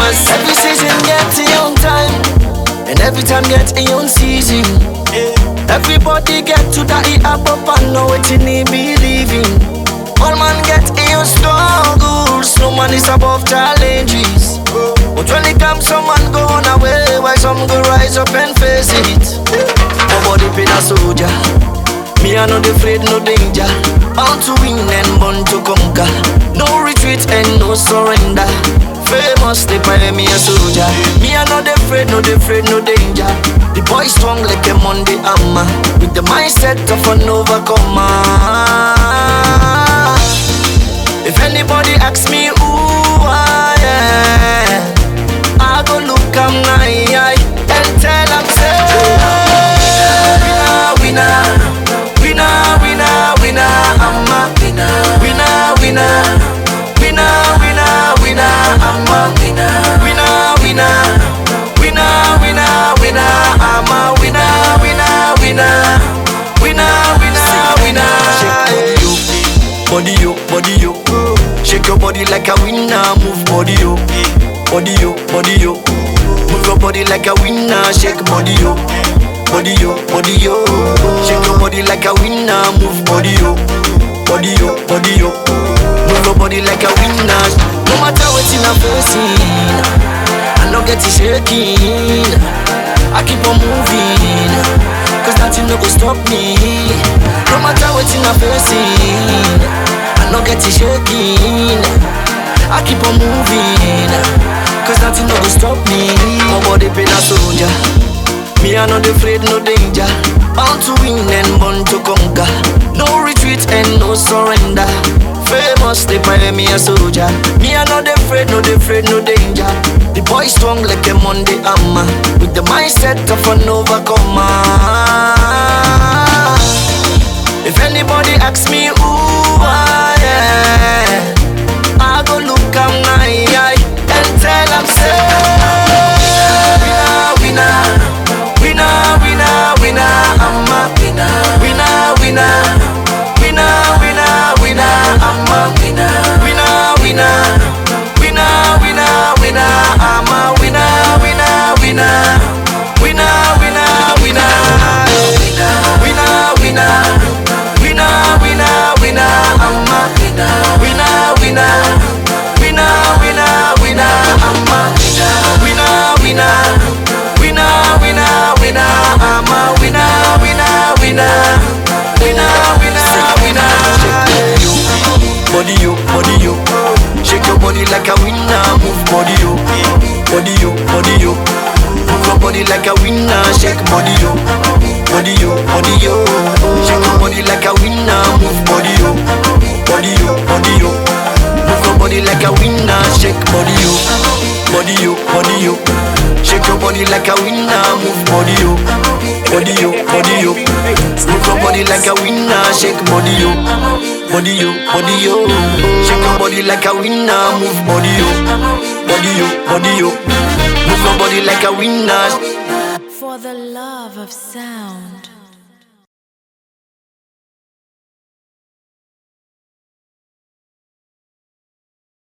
Cause every season gets its own time, and every time gets its own season. Everybody get to that it up up and know what you need believing. All man get its own struggles, no man is above challenges. But when it comes, some man go on away, while some go rise up and face it. Nobody been a soldier. Me I not afraid, no danger. Bound to win and born to conquer. No retreat and no surrender. Famous, they pay me a soldier. Me I not afraid, no afraid, no danger. The boy strong like a Monday hammer, with the mindset of an overcomer. If anybody asks me who I am, I go look am eye and tell am say, winner, winner, winner, winner, winner, I'm a winner, winner, winner, winner, winner, winner, I'm a winner, winner, winner, winner, winner, winner, I'm a winner, winner, winner, winner, winner, winner. Shake body yo, body yo, body yo. Shake your body like a winner, move body yo, body yo, body yo. Move your body like a winner, shake body yo, body yo, body yo. Shake your body like a winner, move body yo, body yo, body yo. Move your body like a winner. No matter what in a facing, I no get it shaking. I keep on moving, cause nothing no go stop me. No matter what in a facing, I no get it shaking. I keep on moving, cause nothing no go stop me. My body been a soldier. Me I not afraid, no danger. Bound to win and born to conquer. No retreat and no surrender. Famous, they pay me a soldier. Me I not afraid, no afraid, no danger. The boy strong like a Monday hammer, with the mindset of an overcomer. If anybody asks me who I am, I go look am eye and tell am say, winner, winner, winner, winner, winner, I'm a winner, winner, winner, winner, winner, winner, I'm a winner, winner, winner, winner, winner, winner, I'm a winner, winner, winner, winner, winner, winner, winner, winner, winner, winner, winner, I'm a winner, winner, winner, winner, winner, winner, I'm a winner, winner, winner, winner, winner, I'm a winner, winner, winner, winner, winner, winner. Body yo, body yo, shake your body like a winner, move body yo, body yo, body yo. Move your body like a winner, shake body yo, body yo, body yo. Shake your body like a winner, move body yo, body yo, body yo. Move your body like a winner, shake body yo, body yo, body yo. Shake your body like a winner, move body yo, body yo, body yo. Move your body like a winner, shake body yo, body yo, body yo. Shake your body like a winner, move body yo, body yo, body yo. Move your body like a winner. For the love of sound.